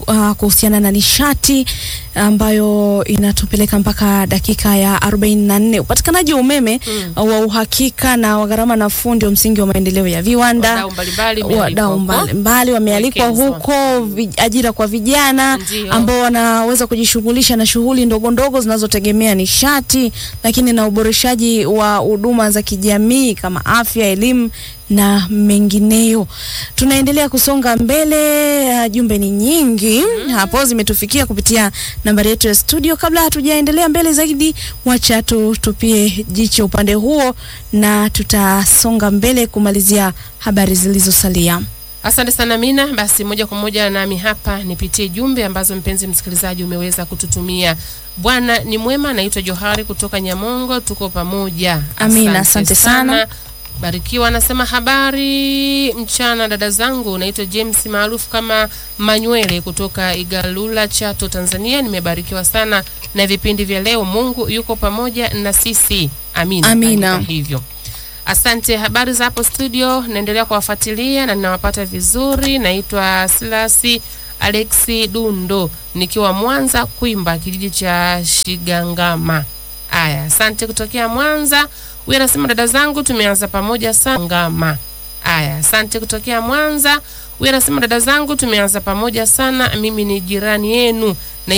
uh, kuhusiana na nishati ambayo inatupeleka mpaka dakika ya 44. Upatikanaji wa umeme Mm. uh, wa uhakika na wa gharama nafuu ndio msingi wa maendeleo ya viwanda. Wadau mbalimbali wamealikwa Wadau huko. mbalimbali wamealikwa Wawekezwa. huko, vi- ajira kwa vijana Ndio. ambao wanaweza kujishughulisha na shughuli ndogo ndogo zinazotegemea nishati, lakini na uboreshaji wa huduma za kijamii kama afya, elimu na mengineyo. Tunaendelea kusonga mbele, uh, jumbe ni nyingi hapo zimetufikia kupitia nambari yetu ya studio. Kabla hatujaendelea mbele zaidi, wacha tutupie jicho upande huo na tutasonga mbele kumalizia habari zilizosalia. Asante sana Mina. Basi moja kwa moja nami hapa nipitie jumbe ambazo mpenzi msikilizaji umeweza kututumia. Bwana ni mwema. Naitwa Johari kutoka Nyamongo, tuko pamoja. Amina, asante sana. Barikiwa anasema habari mchana dada zangu, naitwa James maarufu kama Manywele kutoka Igalula, Chato, Tanzania. Nimebarikiwa sana na vipindi vya leo. Mungu yuko pamoja na sisi. Amina. Amina. Andika hivyo. Asante. Habari za hapo studio, naendelea kuwafuatilia na ninawapata vizuri. Naitwa Silasi Alexi Dundo nikiwa Mwanza Kwimba, kijiji cha Shigangama. Aya, asante kutokea Mwanza. Huyu anasema dada zangu, tumeanza pamoja sana Ngama. Aya, asante kutokea Mwanza. Huyu anasema dada zangu, tumeanza pamoja sana, mimi ni jirani yenu